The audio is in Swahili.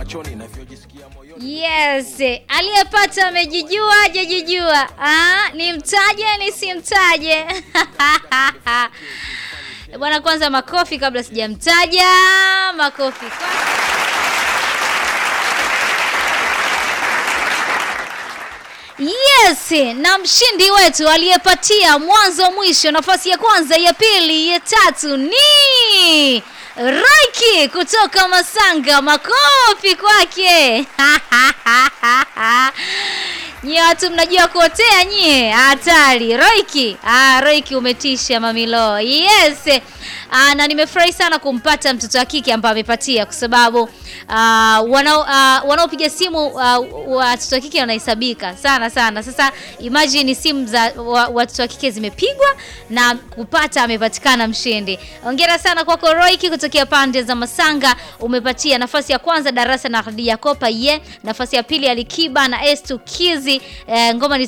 machoni navyojisikia moyoni. Yes, aliyepata amejijua, hajajijua. Ah, nimtaje nisimtaje? Bwana, kwanza makofi kabla sijamtaja. Makofi kwanza. Yes, na mshindi wetu aliyepatia mwanzo mwisho nafasi ya kwanza, ya pili, ya tatu ni Raiki kutoka Masanga. Makofi kwake. Nyie watu mnajua kuotea nyie, hatari. Roiki, ah, Roiki umetisha mamilo. Yes. Ah, na nimefurahi sana kumpata mtoto wa kike ambaye amepatia kwa sababu ah, wanao ah, wanaopiga simu ah, watoto wa kike wanahesabika sana sana. Sasa imagine simu za wa- watoto wa kike zimepigwa na kupata amepatikana mshindi. Hongera sana kwako Roiki kutokea pande za Masanga, umepatia nafasi ya kwanza darasa na Khadija Kopa ye, nafasi ya pili Alikiba na S2 Kizi eh, ngoma ni